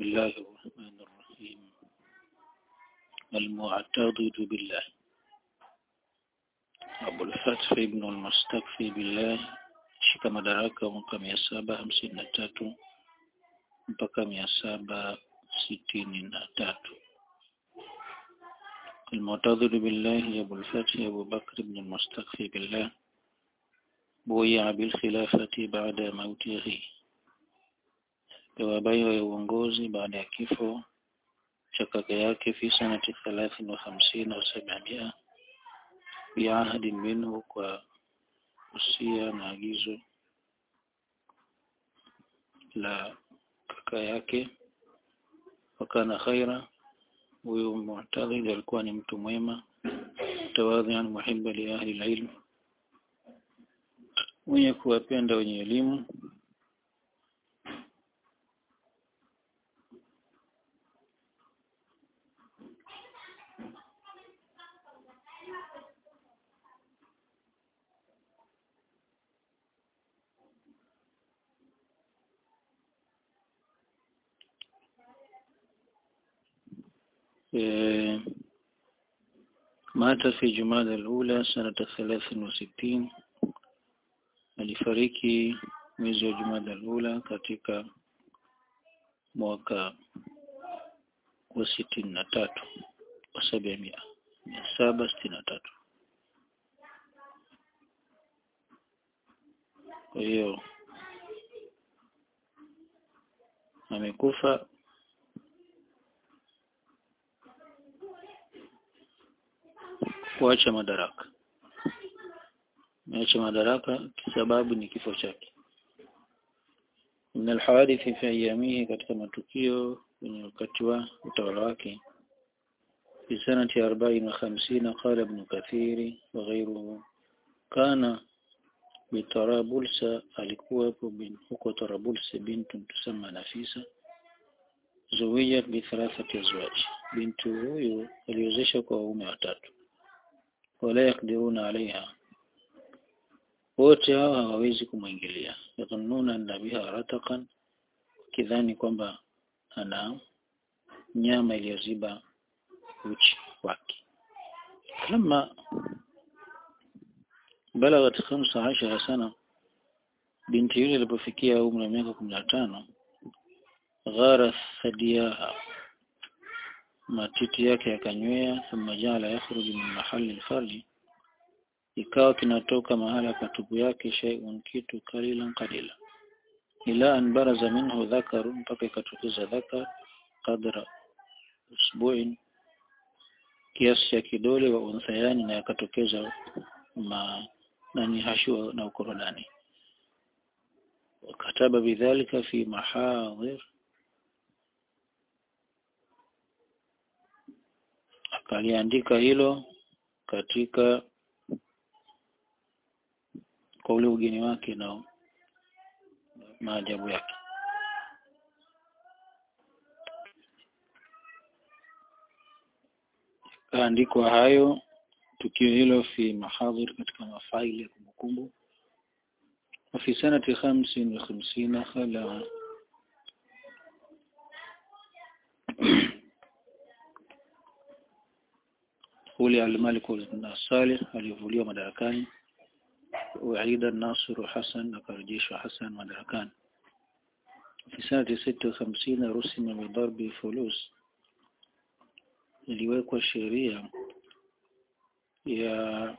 بسم الله الرحمن الرحيم المعتضد بالله أبو الفتح ابن المستكفي بالله shika madaraka mwaka mia saba hamsini na tatu mpaka mia saba sitini na tatu المعتضد بالله أبو الفتح أبو بكر بن المستكفي بالله بويع بالخلافة بعد موته pewa baiwa ya uongozi baada ya kifo cha kaka yake fi sanati thalathin wa hamsini wa sabamia biahadi minhu kwa usia na agizo la kaka yake wakana khaira huyu mu'tadhid alikuwa ni mtu mwema tawadhian muhibba li ahli alilm mwenye kuwapenda wenye elimu مات في جمادى الأولى سنة ثلاث وستين alifariki mwezi wa Jumada al-Ula katika mwaka wa sitini na tatu wa sabia mia mia saba sitini na tatu kwa hiyo amekufa kuacha madaraka ameacha madaraka kisababu ni kifo chake min alhawadithi fi ayamihi katika matukio kwenye wakati wa utawala wake في سنة أربعين وخمسين قال ابن كثير وغيره كان بطرابلس alikuwepo huko Tarabulsa bintu tusamma Nafisa zuwijat bi thalathati azwaj bintu huyu aliozesha kwa waume watatu wala yakdiruna alaiha wote hao hawawezi kumwingilia yadhunnuna anna biha ratakan kidhani kwamba ana nyama iliyoziba uchi wake kama balagat 15 sana binti yule alipofikia umri wa miaka 15 ghara thadiyaha matiti yake yakanywea thumma jala yakhruju min mahali alfarji ikawa kinatoka mahala pa tupu yake shay'un kitu kalilan qalila ila an baraza minhu dhakaru mpaka ikatokeza dhakar qadra usbu'in kiasi cha kidole wa unthayani na yakatokeza ma nani hashua na ukorodani wakataba bidhalika fi mahadhir akaliandika hilo katika kwa ule ugeni wake na maajabu yake kaandikwa hayo tukio hilo fi mahadhir katika mafaili ya kumbukumbu وفي سنة خمس وخمسين خلع خلع الملك الصالح alivuliwa madarakani وعيد الناصر حسن akarejeshwa Hassan madarakani في سنة ستة وخمسين رسم بضرب فلوس iliwekwa sheria ya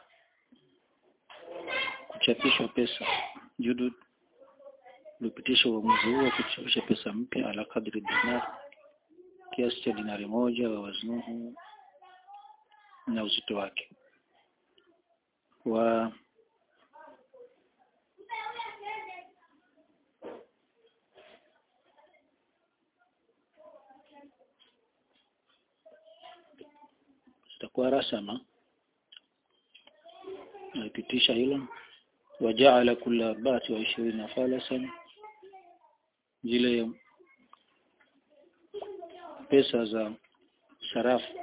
kuchapishwa pesa judud ulipitisha uamuzi huo kuchapisha pesa mpya ala kadri dinar kiasi cha dinari moja wa waznuhu na uzito wake wa zitakuwa rasama alipitisha hilo wajaala kula arba'ati wa ishirina falasan zile pesa za sarafu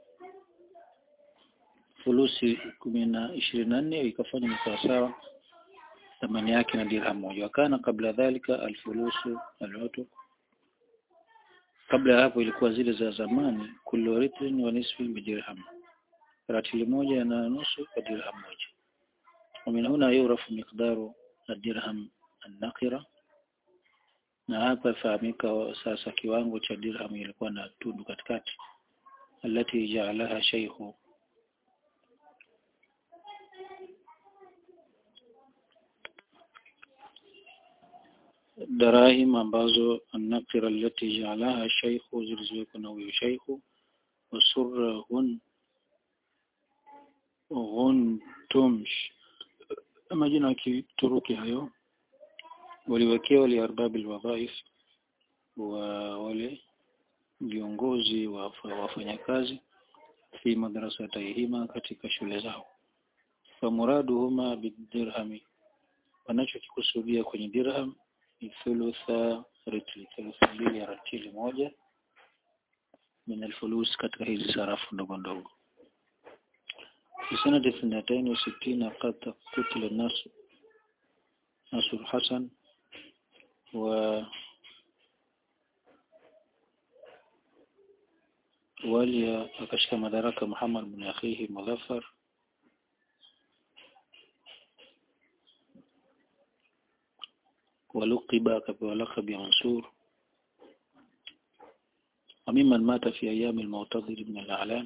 fulusi kumi na ishirini na nne ikafanya ni sawasawa thamani yake na dirham moja wakana kabla dhalika alfulusu alutuk kabla ya hapo ilikuwa zile za zamani kullu ritrin wa nisfi bidirham ratili moja na nusu kwa dirham moja ومن هنا يعرف مقدار الدرهم النقرة na hapa fahamika sasa kiwango cha dirham ilikuwa na tundu katikati alati jaalaha shaykhu darahim ambazo an-naqira allati jaalaha shaykhu zilizowekwa na huyo shaykhu wasurra hun ghuntumsh majina ya Kituruki hayo waliwekewa li arbab alwadhaif wa wale viongozi wa wafanyakazi fi madrasatihima katika shule zao famuraduhuma bidirhami wanachokikusudia kwenye dirham ni thulutha ritli thulutha mbili ya ratili moja min alfulus katika hizi sarafu ndogo ndogo في سنة اثنتين وستين قد قتل الناس ناصر الحسن و ولي akashika madaraka Muhammad bin akhihi Muzaffar ولقب akapewa laqab ya Mansur وممن مات في أيام المعتضد بن الأعلام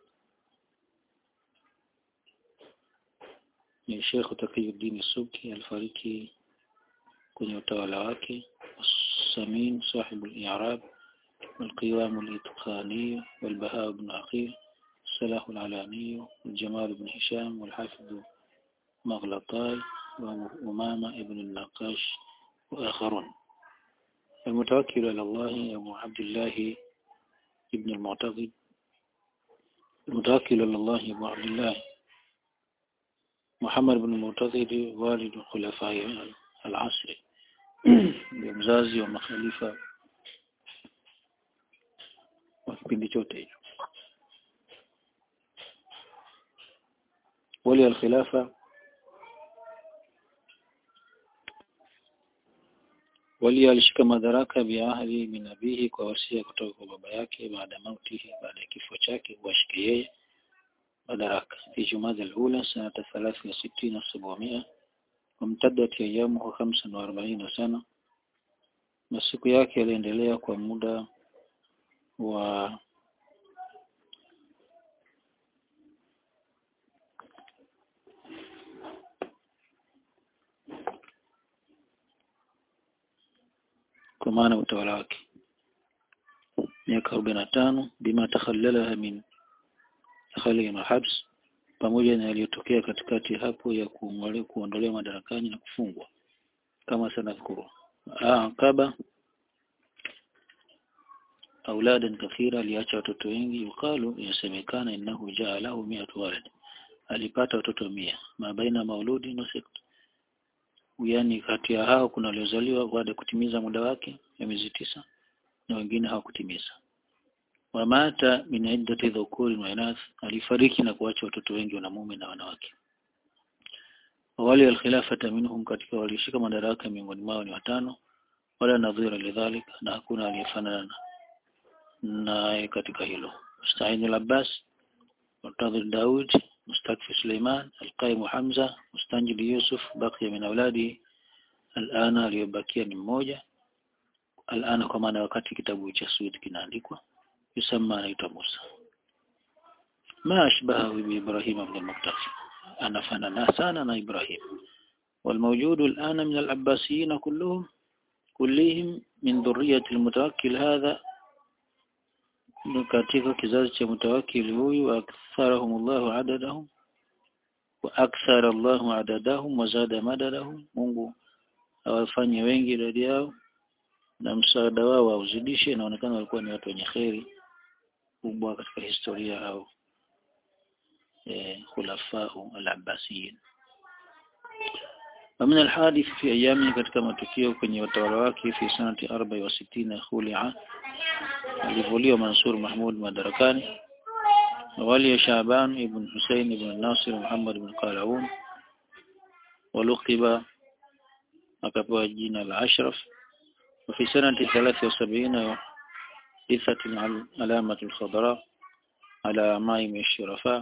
ni Sheikh Taqiyuddin Subki alifariki kwenye utawala wake Samin صاحب الإعراب والقوام الإتقاني والبهاء بن عقيل الصلاح العلاني والجمال بن هشام والحافظ مغلطاي وأمامة ابن النقاش وآخرون المتوكل على الله أبو عبد الله ابن المعتقد المتوكل على الله أبو عبد الله محمد بن المعتقد والد الخلفاء العصر mzazi wa makhalifa wa kipindi chote hicho wali al-khilafa wali alishika madaraka biahdi min abihi kwa wasia kutoka kwa baba yake baada mautihi baada ya kifo chake washike yeye madaraka fi jumada al-ula sanata 63 700 وامتدت أيامه 45 sana masiku yake yaliendelea kwa muda wa kwa maana utawala wake miaka 45 bima takhallalaha min takhallil habs pamoja na yaliyotokea katikati hapo ya kuondolewa madarakani na kufungwa kama sanadhkuru kaba auladan kathira aliacha watoto wengi yukalu yasemekana innahu jaa lahu mi'atu walad alipata watoto mia mabaina mauludi na sekta yani kati ya hao kuna waliozaliwa baada kutimiza muda wake ya miezi tisa na wengine hawakutimiza wamata min iddati dhukuri wa inath alifariki na kuacha watoto wengi wanamume na wanawake wale alkhilafata minhum katika walishika madaraka miongoni mwao ni watano wala nadhira lidhalika na hakuna aliyefanana naye katika hilo Musta'in al-Abbas Murtadhi Daud Mustakfi Suleiman Al-Qaim Hamza Mustanjid Yusuf baqiya min auladi al-ana aliyobakia ni mmoja al-ana kwa maana wakati kitabu cha Suud kinaandikwa yusamma anaitwa Musa ma ashbahu bi Ibrahim ibn al-Muqtafi anafanana sana na Ibrahim والموجود الآن من العباسيين كلهم كلهم من ذرية المتوكل هذا katika kizazi cha mutawakkil huyu aktharahum Allah adadahum wa akthara Allah adadahum wa zada madadahum Mungu awafanye wengi idadi yao na msaada wao auzidishe inaonekana walikuwa ni watu wenye kheri kubwa katika historia au eh khulafau al-abbasiyin ومن الحادث في أيامه katika matukio kwenye watawala wake fi sanati 64 khuli'a alivuliwa Mansur Mahmud madarakani wali Shaban ibn Hussein ibn Nasir Muhammad ibn Qalaun ولقب akapewa jina la Ashraf وفي سنة 73 إثت العلامة الخضراء على ماء الشرفاء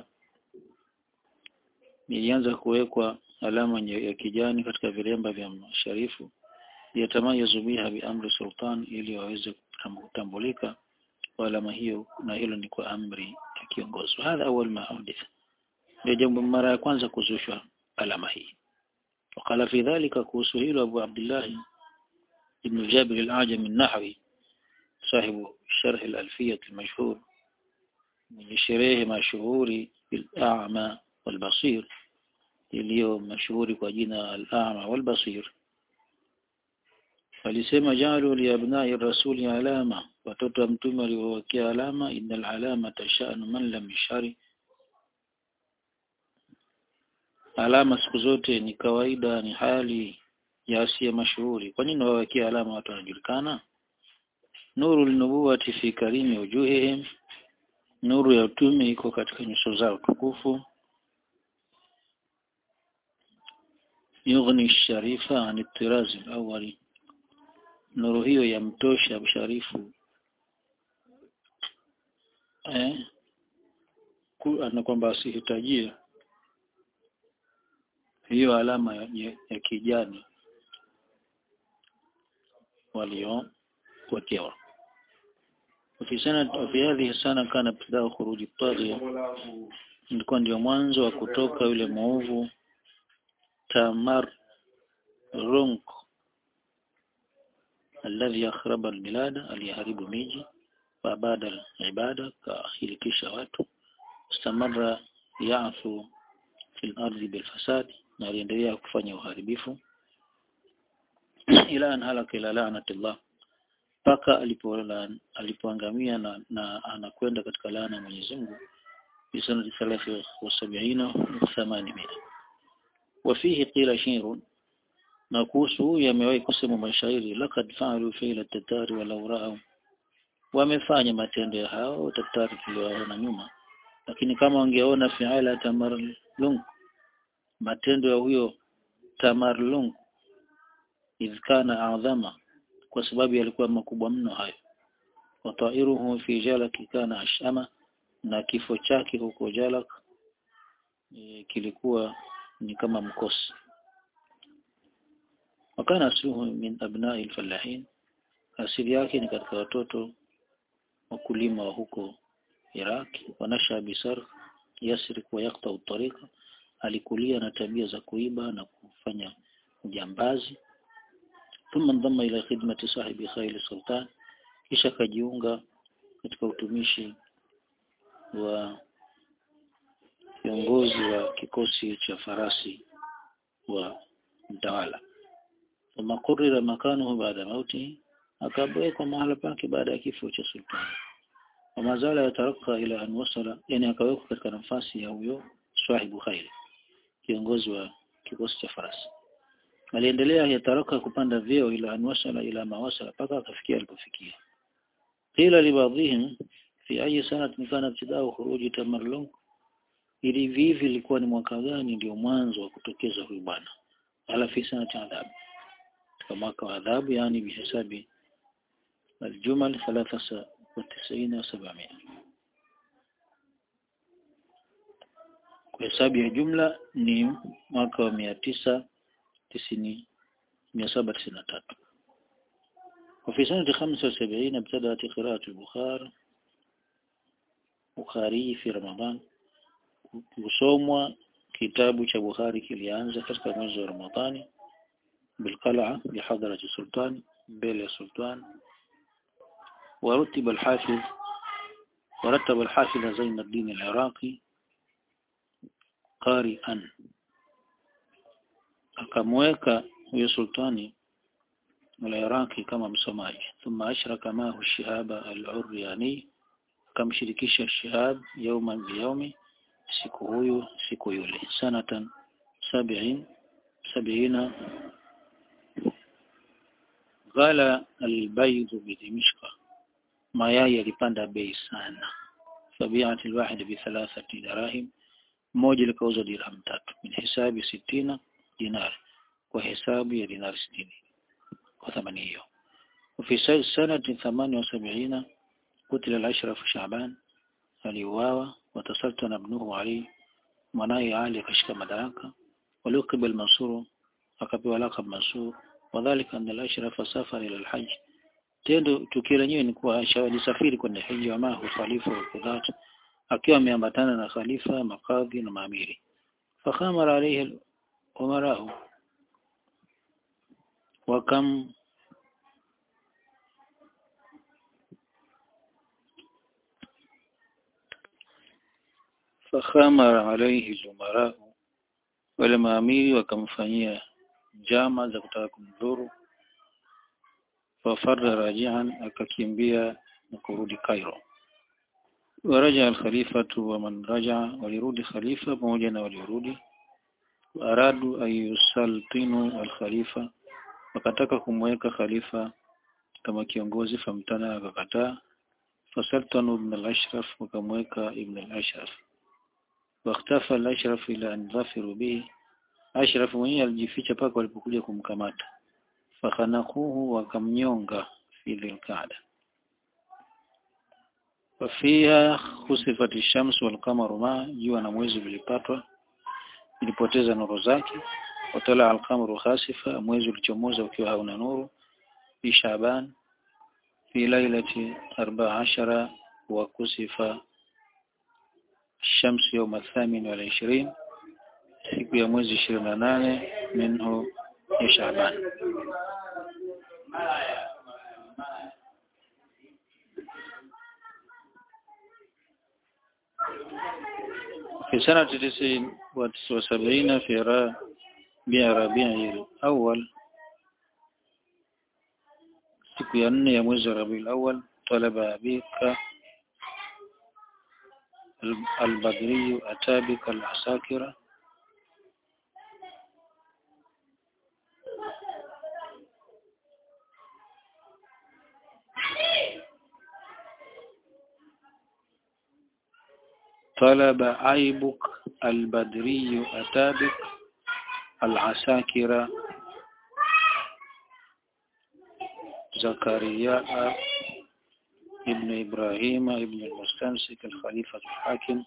ilianza kuwekwa alama ya kijani katika vilemba vya masharifu yatamayazu biha biamri sultan ili waweze kutambulika kwa alama hiyo na hilo ni kwa amri ya kiongozi hadha awal ma hudith ndio jambo mara ya kwanza kuzushwa alama hii وقال في ذلك كوسهيل أبو عبد الله ابن جابر الأعجم النحوي صاحب شرح الألفية المشهور من شريه مشهور بالأعمى والبصير iliyo mashuhuri kwa jina al-A'ma wal-Basir alisema jalu li abna'i rasuli alama watoto wa mtume waliowekea alama innal alama tashanu man lam yashari alama siku zote ni kawaida ni hali ya asiye mashuhuri kwa nini wawekea alama watu wanajulikana nuru linubuwati fi karimi wujuhihim nuru ya utume iko katika nyuso zao tukufu yughni sharifa an tirazi awali nuru hiyo yamtosha msharifu eh ana kwamba asihitajie hiyo alama ya, ya, ya kijani waliopokewa وفي سنة وفي هذه السنة كان ابتداء خروج الطاغية ilikuwa ndio mwanzo wa kutoka yule mwovu Tamar Runk alladhi akhraba albilada aliyaharibu miji wa baada ibada kahilikisha watu istamarra ya'fu fil ardi bil fasad na aliendelea kufanya uharibifu ila an halaka ila la'natillah mpaka alipoangamia na, na anakwenda katika laana ya Mwenyezi Mungu في سنة ثلاثة وسبعين وثمانمائة وفيه قيل شير نقوسه يمewai kusema mashairi lakad fa'alu fi'la tatari walau ra'u wamefanya matendo ya hao tatari tulioona nyuma lakini kama wangeona fi'ala tamarlung matendo ya huyo tamarlung idhkana adhama kwa sababu yalikuwa makubwa mno hayo wa ta'iruhu fi jalaki kana ashama na kifo chake huko Jalak e, kilikuwa ni kama mkosi wakana asluhu min abna'i al-fallahin asili yake ni katika watoto wakulima wa huko Iraq wanasha bisar yasrik wa yaqta at-tariqa alikulia na tabia za kuiba na kufanya ujambazi thumma ndama ila khidmati sahibi Khail Sultan kisha kajiunga katika utumishi wa kiongozi wa kikosi cha farasi wa mtawala thumma qurira makanuhu baada mauti akabwekwa mahala pake baada ya kifo cha sultani wa mazala yataraka ila an wasala yani akawekwa katika nafasi ya huyo swahibu khairi kiongozi wa kikosi cha farasi aliendelea yataraka kupanda vyeo ila an wasala ila mawasala mpaka akafikia alipofikia qila libadhihim fi ayi sanat kana ibtidao khuruji tamarlung ili vivi ilikuwa ni mwaka gani ndio mwanzo wa kutokeza huyu bwana ala fi sanati adhabu katika mwaka wa adhabu yani bihesabi aljumal 93 wa 700 kwa hesabu ya jumla ni mwaka wa 990 793 وفي سنة 75 ابتدأت قراءة البخار Bukhari fi Ramadhan kusomwa kitabu cha Bukhari kilianza katika mwezi wa Ramadhani bilqal'a bihadrati sultan mbele ya sultan ورتب الحافظ ورتب الحافظ زين الدين العراقي قارئا akamweka huyo sultani al-Iraqi kama msomaji thumma ashraka mahu shihaba al-Uryani akamshirikisha Shihab yauma biyaumi siku huyu siku yule sanatan sabiin sabiina ghala albayd bidimishqa mayai yalipanda bei sana fabiat alwahid bi thalathati dirahim moja likauzwa dirham tatu min hisabi sitina dinar kwa hesabu ya dinar 60 kwa thamani hiyo وفي سنة ثمانية وسبعين قتل الأشرف شعبان aliuawa watasaltana ibnuhu Ali mwanaye Ali akashika madaraka waliukiba al-Mansur akapewa lakab Mansur wadhālika anna al-Ashraf safara ila al-Hajj tendo tukio lenyewe ni kuwa Aisha alisafiri kwenda hija wa mahu khalifa wa Qudhat akiwa ameambatana na khalifa makadhi na maamiri fakhamara alayhi umarau wakam fakhamara alayhi al-umarau wale maamiri wakamfanyia njama za kutaka kumdhuru fafarra rajian akakimbia na kurudi Cairo waraja al-khalifatu wa man raja walirudi khalifa pamoja na waliorudi aradu ayusaltinu al-khalifa wakataka kumweka khalifa kama kiongozi famtana akakataa fasaltanu ibn al-ashraf wakamweka ibn al-ashraf واختفى الأشرف إلى أن ظفروا به أشرف mwenyewe alijificha paka walipokuja kumkamata fakhanaquhu wakamnyonga fi dhilqada wafiha khusifat ash-shams wal qamaru ma jua na mwezi vilipatwa ilipoteza nuru zake watala al-qamaru khasifa mwezi ulichomoza ukiwa hauna nuru fi shaban fi lailati 14 wa kusifa الشمس يوم الثامن والعشرين siku ya mwezi ishirini na nane minhu ya Shaaban. في سنة تسعين وسبعين في ربيع ربيع الأول siku ya nne ya mwezi wa Rabiul Awwal talaba abika البدري أتى بك العساكرة طلب عيبك البدري أتى بك العساكرة زكريا ابن إبراهيم ابن المستمسك الخليفة الحاكم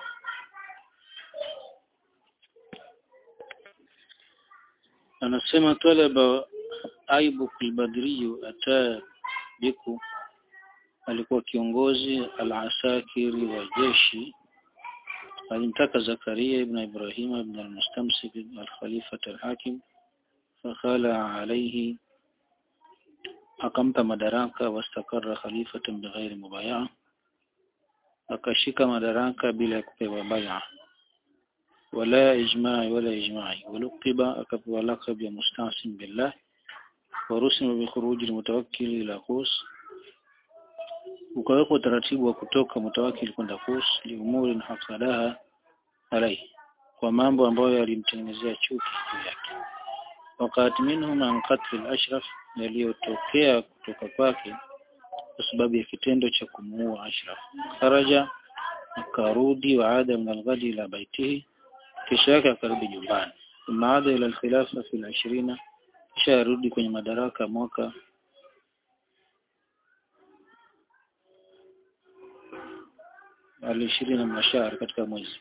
anasema talaba Aibuk al-Badri ataa biku alikuwa kiongozi al-asakiri wa jeshi alimtaka Zakaria ibn Ibrahim ibn al-Mustamsik al-Khalifa al-Hakim fakhala alayhi akampa madaraka wastakara khalifatan bighairi mubayaa akashika madaraka bila ya kupewa bai'a wala ijma'i wala ijma'i waluqiba akapewa lakab ya mustasim billah warusima bi khuruji almutawakkil ila Qus ukawekwa utaratibu wa kutoka mutawakkil kwenda Qus liumuri hasadaha alai kwa mambo ambayo yalimtengenezea chuki juu yake wakati minhum an qatl al-ashraf yaliyotokea kutoka kwake kwa sababu ya kitendo cha kumuua Ashraf. Kharaja akarudi waada min al-ghadi ila baitihi, kisha yake akarudi nyumbani. Thumma ada ila al-khilafa fi al-ishirina, kisha arudi kwenye madaraka mwaka al-ishirina min shahr katika mwezi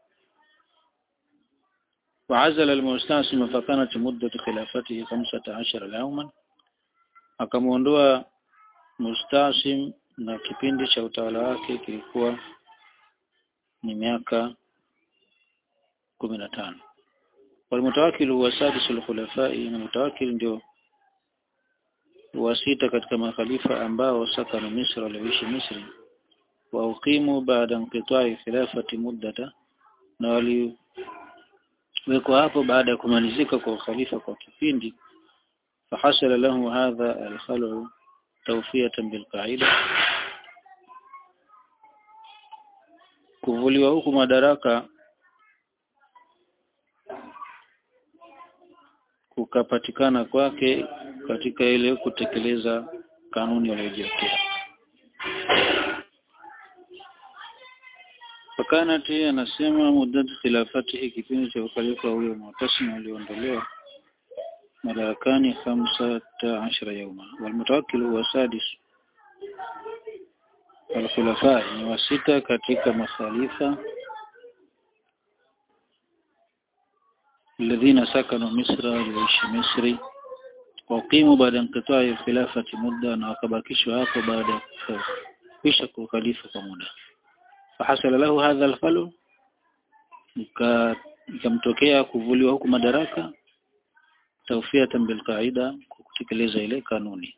وعزل المستعصم فكانت مدة خلافته خمسة عشر يوما akamuondoa Mustasim na kipindi cha utawala wake kilikuwa ni miaka kumi na tano walmutawakil huwa sadisul khulafai na mutawakil ndio wa sita katika makhalifa ambao sakanu Misri walioishi Misri wa uqimu baada inqita'i khilafati muddata na waliwekwa hapo baada ya kumalizika kwa ukhalifa kwa kipindi فحصل له هذا الخلع توفية بالقاعدة kuvuliwa huku madaraka kukapatikana kwake katika ile kutekeleza kanuni waliyojiwekea fakanati anasema muddatu khilafatihi kipindi cha ukhalifa huyo mu'tasim aliondolewa madarakani khamsata ashara yauma walmutawakkil huwa sadis al-khulafa ni wasita katika makhalifa الذين سكنوا مصر waliishi Misri waqimu baada inqita'i khilafati muda na wakabakishwa hapo baada ya kisha kukhalifa kwa muda fahasala lahu hadha al-khalu ikamtokea kuvuliwa huku madaraka tawfiatan bil qaida kutekeleza ile kanuni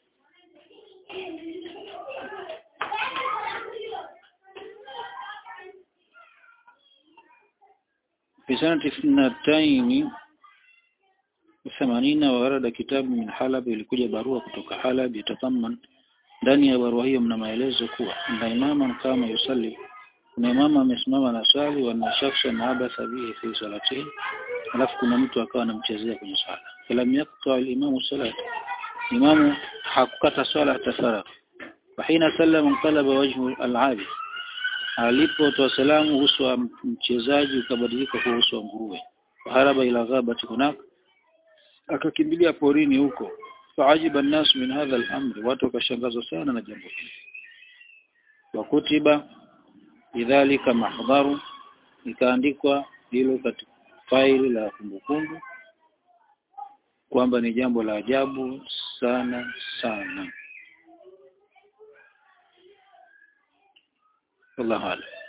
في سنة اثنتين ثمانين ورد كتاب من حلب ilikuja barua kutoka Halab yatataman ndani ya barua hiyo mna maelezo kuwa na imama kama yusalli kuna imama amesimama na swali wa shakhsan abatha bihi fi salatihi alafu kuna mtu akawa anamchezea kwenye swala falam yaqta al-imamu salat imamu hakukata swala hata faragh fahina sallama qalaba wajhu al-abid alipotoa salamu uso wa mchezaji ukabadilika kwa uso wa nguruwe haraba ila ghabati hunak akakimbilia porini huko faajiba an-nas min hadha al-amr watu wakashangazwa sana na jambo hili wakutiba idhalika mahdharu ikaandikwa hilo katika faili la kumbukumbu kwamba ni jambo la ajabu sana sana والله أعلم